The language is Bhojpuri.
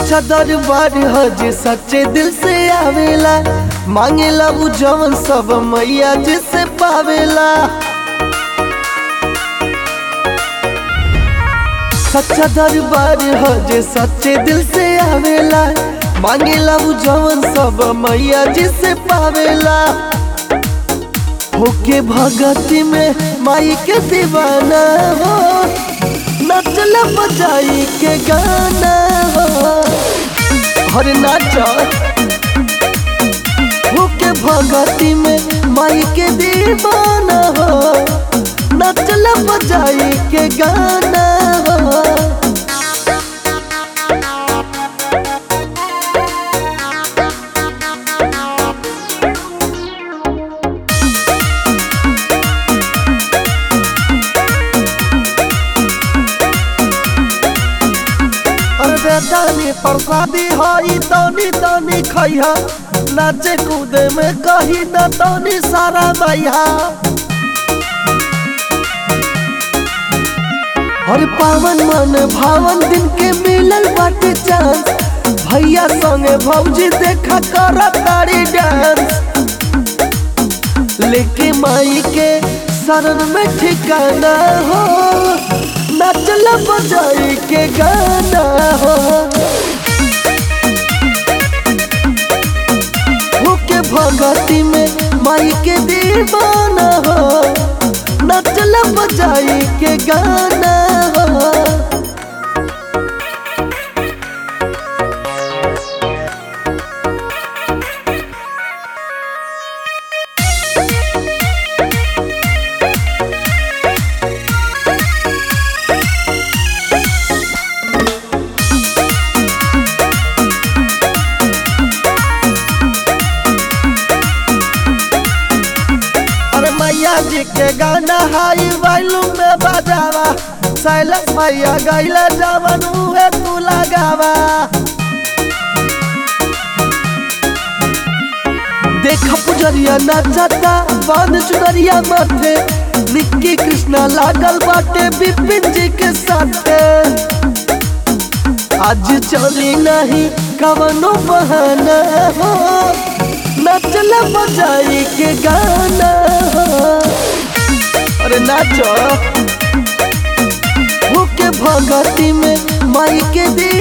सच्चा दरबार ह जे सच्चे दिल से आवेला मांगेला उ जवन सब मैया जिसे पावेला सच्चा दरबार ह जे सच्चे दिल से आवेला मांगेला उ जवन सब मैया जिसे पावेला होके भगती में माई के दीवाना हो नचल बजाई के गाना हो हर नाच होके भगती में माई के दीवाना हो नचल बजाई के गाना हो अरे दानी प्रसादी हई तनी तनी खैहा नाचे कूदे में कही न तनी सारा मैया हर पावन मन भावन दिन के मिलल बाटे चांस भैया संगे भौजी देखा कर तारी डांस लेके माई के शरण में ठिकाना हो नचल बजाई के गाना हो होके भगती में माई के दीवाना हो नचल बजाई के गाना हो अरे मैया जी के गाना हाई वॉल्यूम में बजावा सैलस मैया गैला जवन उहे तू लगावा देखा पुजरिया नाचता बांध चुनरिया माथे निक्की कृष्णा लागल बाटे बिपिन जी के साथे आज चली नहीं कवनो बहाना हो नचल बजाई के गाना हो अरे नाचो होके भगती में माई के दी